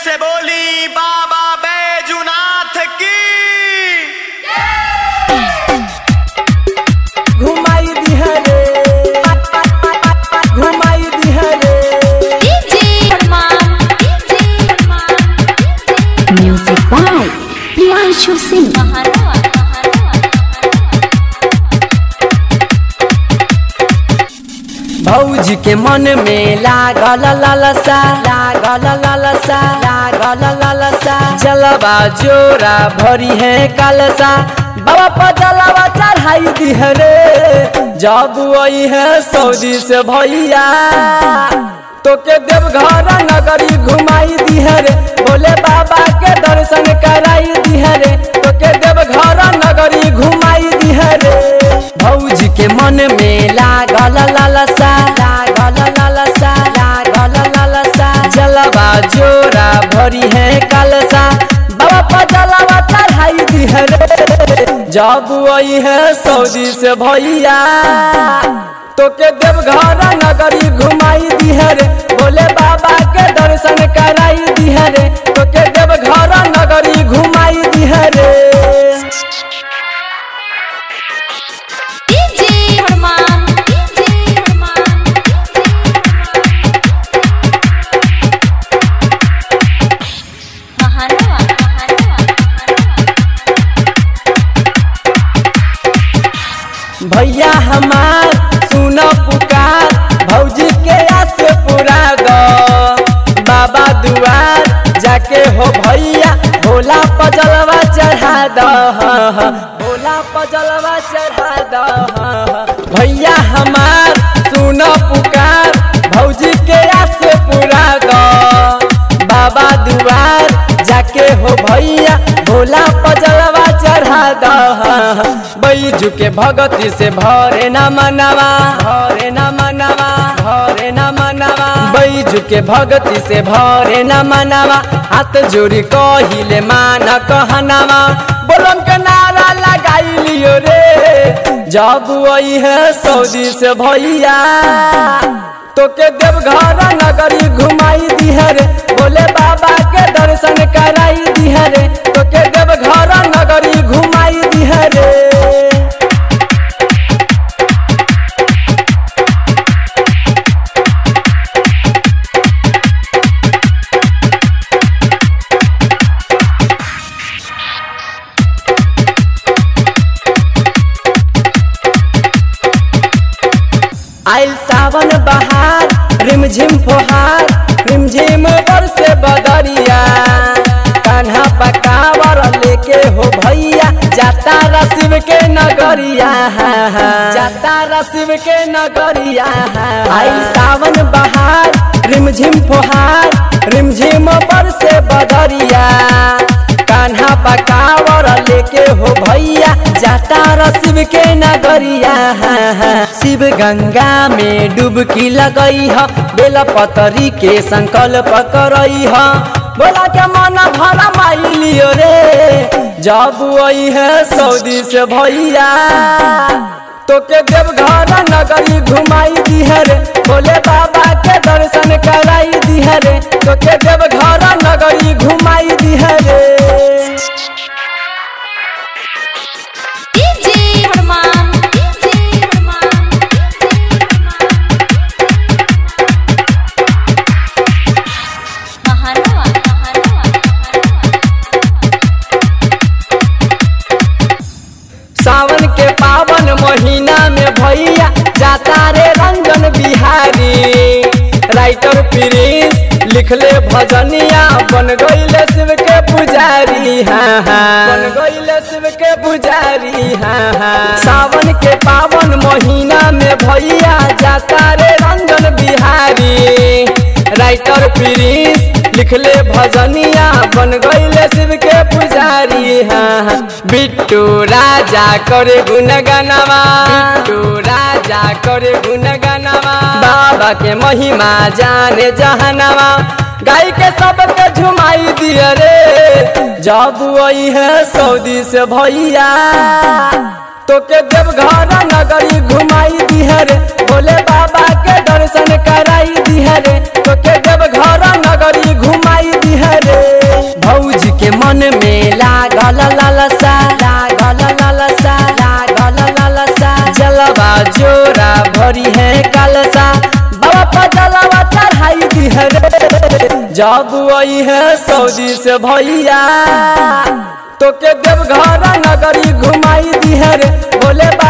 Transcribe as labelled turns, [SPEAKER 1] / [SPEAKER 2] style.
[SPEAKER 1] से बोली बाबा बैजुनाथ की
[SPEAKER 2] घुमाई दिहरे घुमाई दिहरे
[SPEAKER 3] Music by Priyanshu Singh.
[SPEAKER 2] भौजी के मन में लागल लालसा लागल लालसा लागल लालसा जलवा जोरा भरी है कलसा बाबा पर जलवा चढ़ाई दिहरे जब वही है सऊदी से भैया तो के देवघर नगरी घुमाई दिहरे बोले बाबा के दर्शन कराई दिहरे तो के देवघर नगरी घुमाई दिहरे भौजी के मन में लागल लालसा लागल लालसा लागल लालसा जलवा जोरा भरी है कलसा बाबा पर जलवा चढ़ाई दिहरे जब वही है सऊदी से भैया तो के देवघर नगरी घुमाई दिहरे बोले बाबा के दर्शन कराई दिहरे तो के देवघर नगरी घुमाई दिहरे भैया हमार सुन पुकार भौजी के आस पूरा दो बाबा दुआर जाके हो भैया भोला पजलवा चढ़ा दो भोला पजलवा चढ़ा दो भैया हमार सुन पुकार भौजी के आस पूरा दो बाबा दुआर जाके हो भैया भोला पजलवा चढ़ा दो बैजू के भगती से भरे न मनवा भरे न मनवा भरे न मनवा बैजू के भगती से भरे न मनवा हाथ जोड़ी कहिले मान कहनावा बोलम के नारा लगाई लियो रे जब वही है सऊदी से भैया तो के देवघर नगरी घुमाई दिहरे बोले बाबा के दर्शन कराई दिहरे तो के देवघर नगरी घुमाई दिहरे आइल सावन बहार रिमझिम फोहार रिमझिम बरसे बदरिया कान्हा पकावर लेके हो भैया जाता रसिब के नगरिया जाता रसिब के नगरिया आइल सावन बहार रिमझिम फोहार रिमझिम बरसे बदरिया कान्हा पकावर लेके हो भैया जाता रसिब के नगरिया शिव गंगा में डुबकी लगई ह बेल पतरी के संकल्प करई ह बोला के मन भरा माई लियो रे जब वही है सऊदी से भैया तो के देवघर नगरी घुमाई दिहरे बोले बाबा के दर्शन कराई दिहरे तो के देवघर नगरी घुमाई दिहरे सावन के पावन महीना में भैया जाता रे रंजन बिहारी राइटर प्रिंस लिखले भजनिया बन गईले शिव के पुजारी हाँ हाँ बन गईले शिव के पुजारी हाँ हाँ सावन के पावन महीना में भैया जाता रे रंजन बिहारी राइटर प्रिंस लिखले भजनिया बन गईले शिव के पुजारी हाँ बिट्टू राजा करे गुनगनवा बिट्टू राजा करे गुनगनवा बाबा के महिमा जाने जहनवा गाय के सबके झुमाई दिया रे जब वही है सऊदी से भैया तो के देवघर नगरी घुमाई दिहरे बोले बाबा के दर्शन कराई दिहरे तो के देवघर नगरी घुमाई दिहरे धरी है कलसा बाबा पजलवा चढ़ाई दी है रे जब आई है सऊदी से भैया तो के देवघर नगरी घुमाई दी है रे बोले